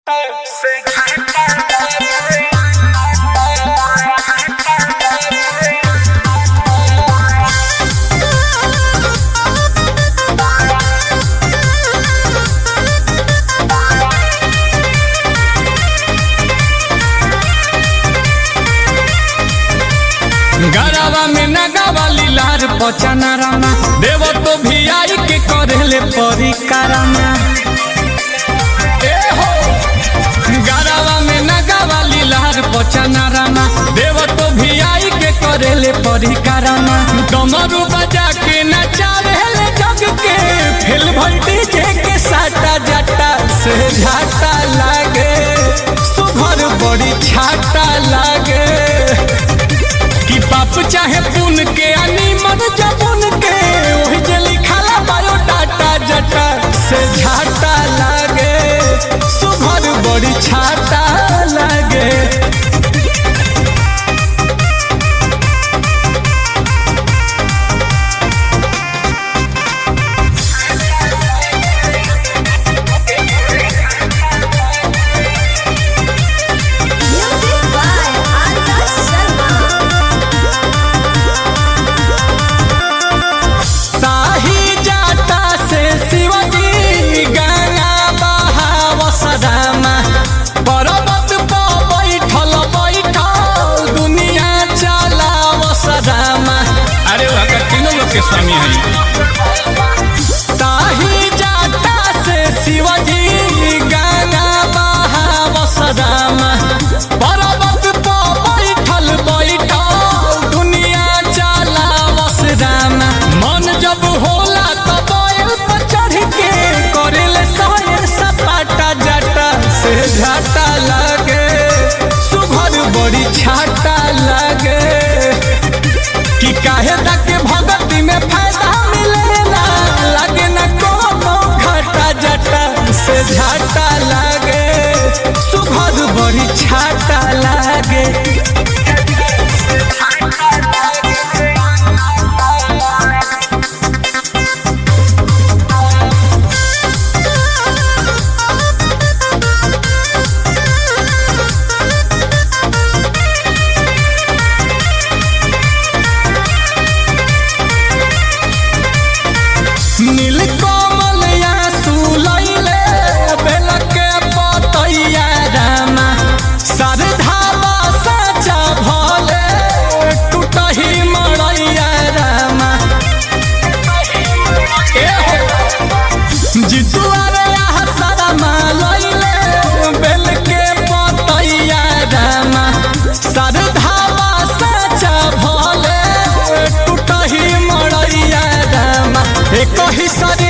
गरावा में नगावा लीलार पचना रामा देव तो भी आई के करेले परिकारामा ए हो गरावा में नगावा लीलार पचना रामा देव तो भी आई के करेले परिकारामा डमरू बजा के नचावेले जग के फिल भल डीजे के साटा जाटा से झाटा लागे सुभर बड़ी छाटा लागे कि पाप चाहे पुन के अनी मन जबुन के ओही जे लिखाला बायोडाटा जटा से झाटा लागे सुभर बड़ी छाटा लागे Music by Arya Sharma. ताही जाता से शिवजी गंगा बहाव सदामा पर्वत पर बैठल बैठल दुनिया चलाव सदामा अरे वहाँ तीनों लोग के स्वामी है ताही जाता से शिवजी गंगा बहाव सदामा पर्वत पर बैठल बैठल दुनिया चलाव सदामा मन जब होला तब बैल पर चढ़ के करेले सायर सपाटा जाटा से झाटा लागे सुभर बड़ी छाटा लागे कि काहे तक भगती में फायदा मिलेला लागे न कोनो घाटा जटा से झाटा लागे सुभर बड़ी छाटा लागे नील कमल या सुलैले बेल के पतैया रामा सरधावा साचा भले टूटही मड़ैया रामा ए हो जितुआ रे आहा सरमा लैले बेल के पतैया रामा सरधावा साचा भले टूटही मड़ैया रामा एक ही सरे